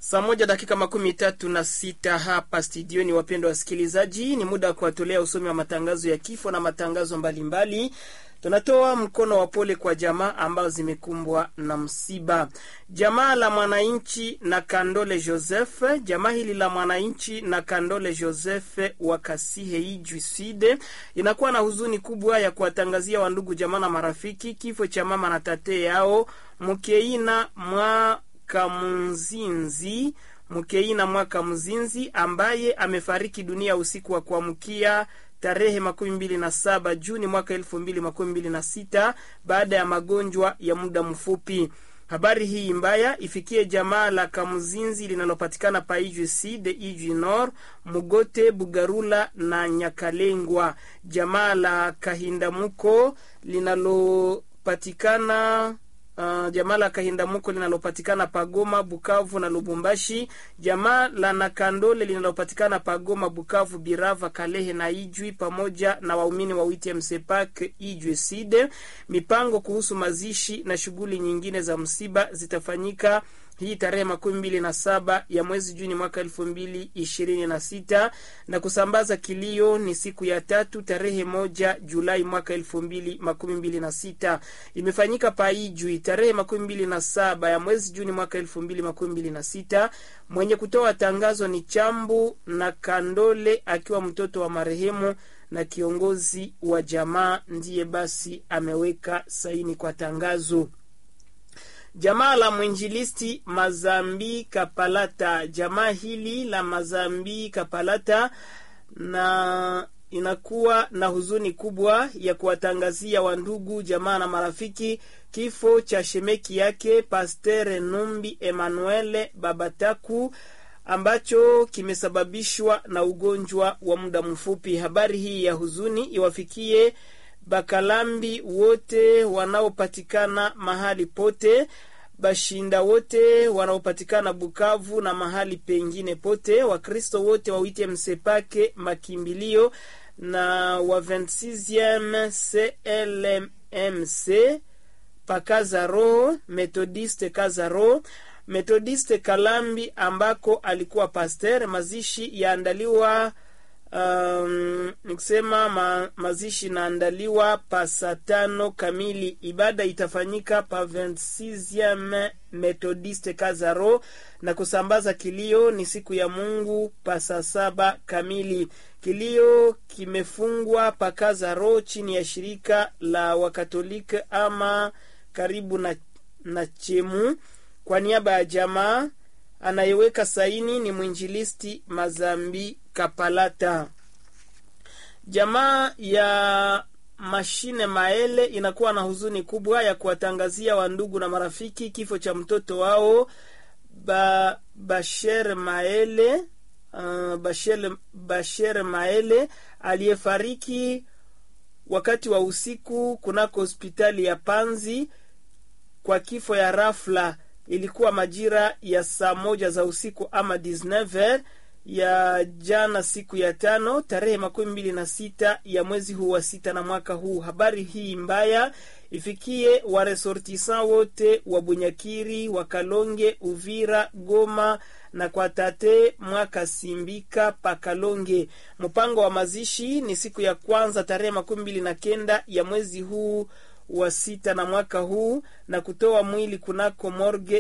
Saa moja dakika makumi tatu na sita hapa studioni. Wapendwa wasikilizaji, ni muda wa kuwatolea usomi wa matangazo ya kifo na matangazo mbalimbali mbali. Tunatoa mkono wa pole kwa jamaa ambazo zimekumbwa na msiba. Jamaa la mwananchi na Kandole Joseph, jamaa hili la mwananchi na Kandole Joseph wa Kasihe Ijwi Sud inakuwa na huzuni kubwa ya kuwatangazia wandugu, jamaa na marafiki kifo cha mama na tate yao Mkeina mwa Kamunzinzi Mkeina mwaka Mzinzi ambaye amefariki dunia usiku wa kuamkia tarehe makumi mbili na saba Juni mwaka elfu mbili makumi mbili na sita baada ya magonjwa ya muda mfupi. Habari hii mbaya ifikie jamaa la Kamuzinzi linalopatikana pa Ijwi Sud, Ijwi Nord, Mugote, Bugarula na Nyakalengwa, jamaa la Kahindamuko linalopatikana Uh, jamaa la Kahindamuko linalopatikana Pagoma, Bukavu na Lubumbashi, jamaa la Nakandole linalopatikana Pagoma, Bukavu, Birava, Kalehe na Ijwi, pamoja na waumini wa witi Msepak Ijwi Side. Mipango kuhusu mazishi na shughuli nyingine za msiba zitafanyika hii tarehe makumi mbili na saba ya mwezi Juni mwaka elfu mbili ishirini na sita na kusambaza kilio ni siku ya tatu tarehe moja Julai mwaka elfu mbili makumi mbili na sita imefanyika Paijwi tarehe makumi mbili na saba ya mwezi Juni mwaka elfu mbili makumi mbili na sita Mwenye kutoa tangazo ni Chambu na Kandole akiwa mtoto wa marehemu na kiongozi wa jamaa ndiye basi ameweka saini kwa tangazo. Jamaa la mwinjilisti Mazambi Kapalata, jamaa hili la Mazambi Kapalata na inakuwa na huzuni kubwa ya kuwatangazia wandugu, jamaa na marafiki kifo cha shemeki yake Pastere Numbi Emanuele Babataku ambacho kimesababishwa na ugonjwa wa muda mfupi. Habari hii ya huzuni iwafikie Bakalambi wote wanaopatikana mahali pote, Bashinda wote wanaopatikana Bukavu na mahali pengine pote, Wakristo wote wawite Msepake makimbilio na wa 26e CLMC Pakazaro, Methodiste Kazaro, Methodiste Kalambi ambako alikuwa pasteur. Mazishi yaandaliwa Um, nikusema ma, mazishi naandaliwa pa saa tano kamili. Ibada itafanyika pa 26e Methodiste Kazaro na kusambaza kilio ni siku ya Mungu pa saa saba kamili. Kilio kimefungwa pa Kazaro chini ya shirika la Wakatoliki ama karibu na, na Chemu kwa niaba ya jamaa anayeweka saini ni mwinjilisti Mazambi Kapalata. Jamaa ya mashine Maele inakuwa na huzuni kubwa ya kuwatangazia wandugu na marafiki kifo cha mtoto wao ba, Basher Maele uh, Basher, Basher Maele aliyefariki wakati wa usiku kunako hospitali ya Panzi kwa kifo ya rafla. Ilikuwa majira ya saa moja za usiku ama 19 ya jana siku ya tano tarehe makumi mbili na sita ya mwezi huu wa sita na mwaka huu. Habari hii mbaya ifikie waresortisan wote wa Bunyakiri, wa Kalonge, Uvira, Goma na kwa tate mwaka Simbika pa Kalonge. Mpango wa mazishi ni siku ya kwanza tarehe makumi mbili na kenda ya mwezi huu wa sita na mwaka huu na kutoa mwili kunako morge